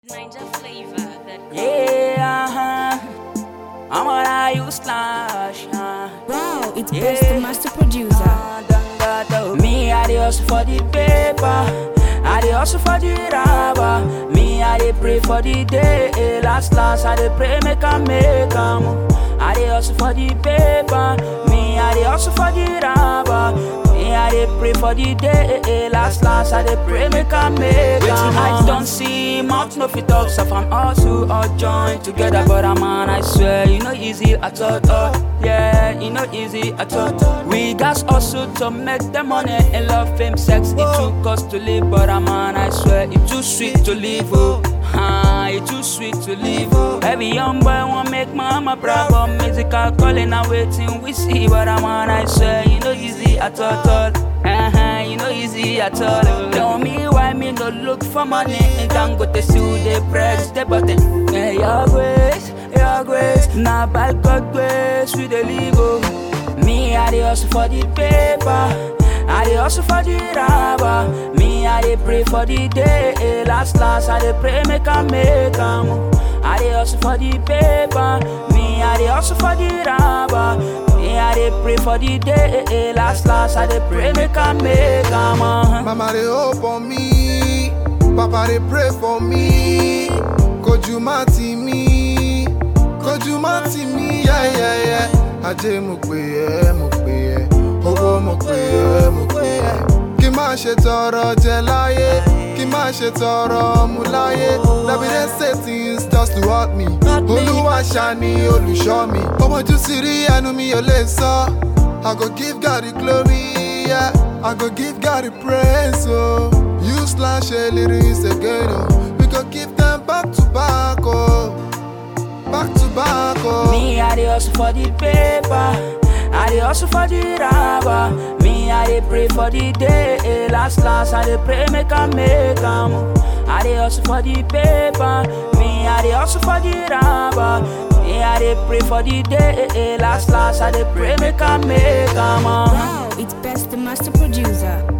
Ninja flavor that Yeah, uh-huh. I'm on I you slash. Uh. Wow, it's Yeah. Best the Master Producer. Ah, done that, oh. Me, I dey hustle for the paper. I dey hustle for the rubber. Me, I dey pray for the day. eh, Last, last, I dey pray make I make 'em. I dey hustle for the paper. Me, I dey hustle for the rubber. Me, I dey pray for the day. eh, eh, Last, last, I dey pray make I make 'em. I don't see mouth no fit talk. So from us who all join together, but I'm on. I swear, you know easy at all. all. Yeah, you know easy at all. We got also to make the money and love, fame, sex. It took us to live, but I'm on. I swear, it's too sweet to live. Oh, ah, it's too sweet to live. Oh, every young boy want make mama proud, but musical calling and waiting we see, but I'm on. I swear, you know easy at all. all. Uh-huh, you know easy at all. oh. Tell me why me no look for money and don't go to sue the press the button. Yeah, your grace, your grace. Now by God grace we dey live. Oh. Me I dey hustle for the paper. I dey hustle for the rubber. Me I dey pray for the day. eh, Last last I dey pray make I make 'em. I dey hustle for the paper. Me I dey hustle for the rubber. Me I dey pray for the day. eh, eh, Last last I dey pray make I make 'em. uh-huh. Mama they hope on me, Papa they pray for me. Koju mati mi, koju mati mi, yeah yeah yeah. Ajé mo pè ẹ́, mo pè ẹ́, owó mo pè ẹ́, mo pè ẹ́. Kí má ṣe tọrọ jẹ láyé, kí má ṣe tọrọ mu láyé. Let me dey say things just to help me. Olúwa ṣàní olùṣọ́ mi. Ọmọjú sì rí ẹnu mi ò lè sọ. I go give God the glory, yeah. I go give God the praise, oh. You slash a lyrics again, oh. We go give them back to back, oh. Back to back, oh. Me, I dey hustle for the paper. I dey hustle for the rubber. Me, I dey pray for the day. eh, Last, last, I dey pray make I make 'em. I dey hustle for the paper. Me, I dey hustle for the rubber. Me, I dey pray for the day. eh, eh, Last, last, I dey pray make I make 'em. uh. Wow, it's Best the Master Producer.